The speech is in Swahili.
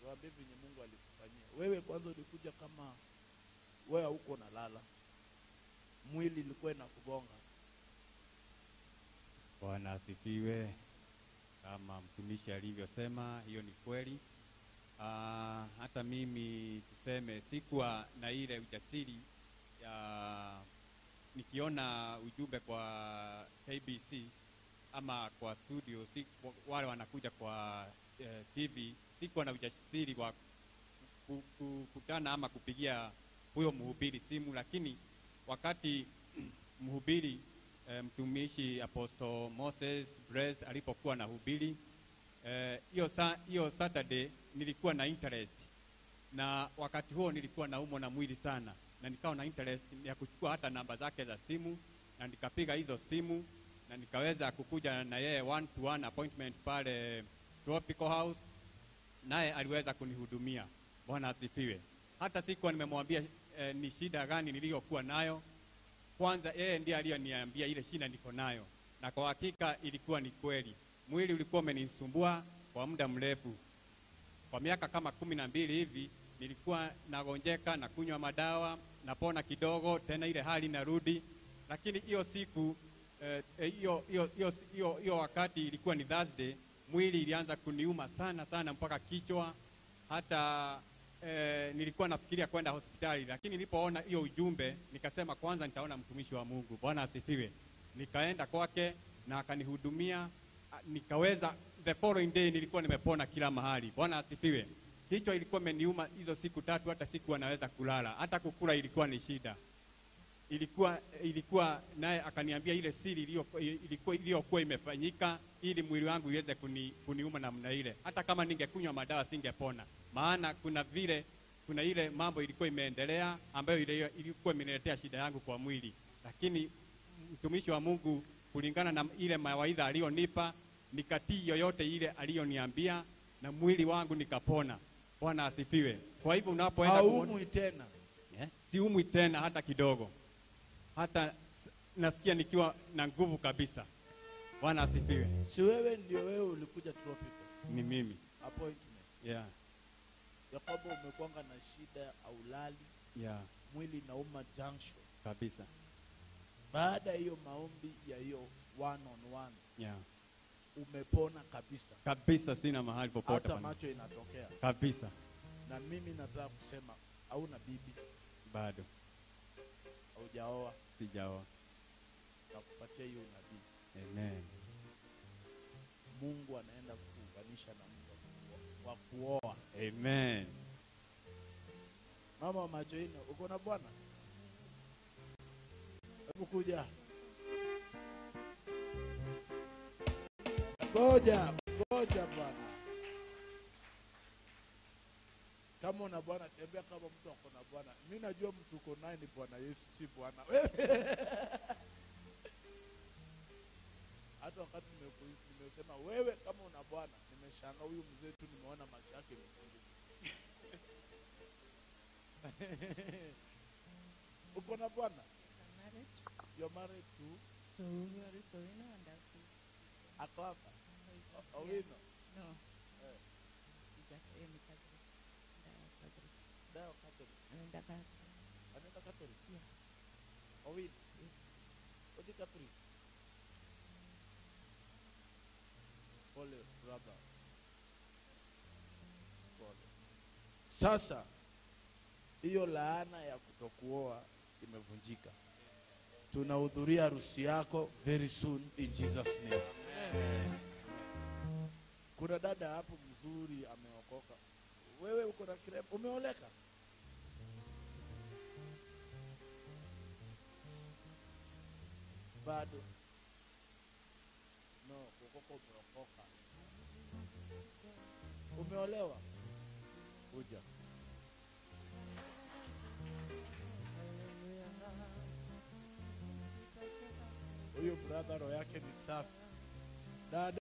tuambie venye Mungu alikufanyia wewe. Kwanza ulikuja kama wewe hauko nalala, mwili ilikuwa inakugonga. Bwana asifiwe. Kama mtumishi alivyosema, hiyo ni kweli. Ah, hata mimi tuseme sikuwa na ile ujasiri ya nikiona ujumbe kwa KBC ama kwa studio si, wale wanakuja kwa eh, TV, sikuwa na ujasiri wa ku- ku- kukutana ama kupigia huyo mhubiri simu, lakini wakati mhubiri eh, mtumishi Apostle Moses Brest alipokuwa na hubiri eh, hiyo sa, hiyo Saturday nilikuwa na interest na wakati huo nilikuwa naumwa na mwili sana, na nikawa na interest ya kuchukua hata namba zake za simu, na nikapiga hizo simu na nikaweza kukuja na yeye one to one appointment pale Tropical House, naye aliweza kunihudumia. Bwana asifiwe. Hata sikuwa nimemwambia eh, ni shida gani niliyokuwa nayo. Kwanza yeye ndiye aliyoniambia ile shida niko nayo, na kwa hakika ilikuwa ni kweli. Mwili ulikuwa umenisumbua kwa muda mrefu, kwa miaka kama kumi na mbili hivi nilikuwa nagonjeka na kunywa madawa napona kidogo, tena ile hali narudi. Lakini hiyo siku eh, eh, hiyo hiyo hiyo hiyo hiyo wakati ilikuwa ni Thursday, mwili ilianza kuniuma sana sana mpaka kichwa, hata eh, nilikuwa nafikiria kwenda hospitali, lakini nilipoona hiyo ujumbe nikasema kwanza nitaona mtumishi wa Mungu. Bwana asifiwe. Nikaenda kwake na akanihudumia, ah, nikaweza the following day nilikuwa nimepona kila mahali. Bwana asifiwe. Kichwa ilikuwa imeniuma hizo siku tatu, hata sikuwa naweza kulala, hata kukula ilikuwa ni shida. Ilikuwa ilikuwa naye akaniambia ile siri iliyo- ilikuwa iliyokuwa imefanyika ili mwili wangu iweze kuni, kuniuma namna ile. Hata kama ningekunywa madawa singepona, maana kuna vile kuna ile mambo ilikuwa imeendelea ambayo ile ilikuwa imeniletea shida yangu kwa mwili, lakini mtumishi wa Mungu kulingana na ile mawaidha aliyonipa nikatii yoyote ile aliyoniambia na mwili wangu nikapona. Bwana asifiwe. Kwa hivyo unapoenda kuona- Haumwi tena. Eh, siumwi tena hata kidogo, hata s- nasikia nikiwa na nguvu kabisa. Bwana asifiwe. Si wewe ndio wewe ulikuja tropical Ni mimi appointment yeah, ya kwamba umekwanga na shida aulali, yeah, mwili nauma junction. kabisa Baada ya hiyo maombi ya hiyo one on one yeah, umepona kabisa, kabisa. Sina mahali popote hata pana- macho inatokea. kabisa, Na mimi nataka kusema hauna bibi, bado haujaoa, sijaoa. nakupatia hiyo unabii. Amen. Mungu anaenda kuunganisha na mtu wa kuoa. Amen. Mama wa macho ine, uko na bwana? Hebu kuja. Ngoja, ngoja bwana. Kama una bwana, tembea kama mtu ako na bwana. Mi najua mtu uko naye ni Bwana Yesu, si bwana hata wakati nimeku- nimesema wewe kama una bwana, nimeshanga huyu mzee tu, nimeona macho yake mekundu. uko na bwana? I'm married You're married to to Gloris Owino and Elsie. ako hapa Yeah. O- Owino No. Eh. Just yeye ni Catholic. Ndio Catholic. Dayo Catholic. Anaenda Catholic. Anaenda Catholic. Yeah. Owino. Odi Catholic. Pole brother. Pole. Sasa hiyo laana ya kutokuoa imevunjika. Tunahudhuria harusi yako very soon in Jesus name. Kuna dada hapo mzuri ameokoka. Wewe uko na kirembo, umeoleka? Bado no, kuokoka umeokoka. Umeolewa? Kuja. Huyu brother roho yake ni safi. Dada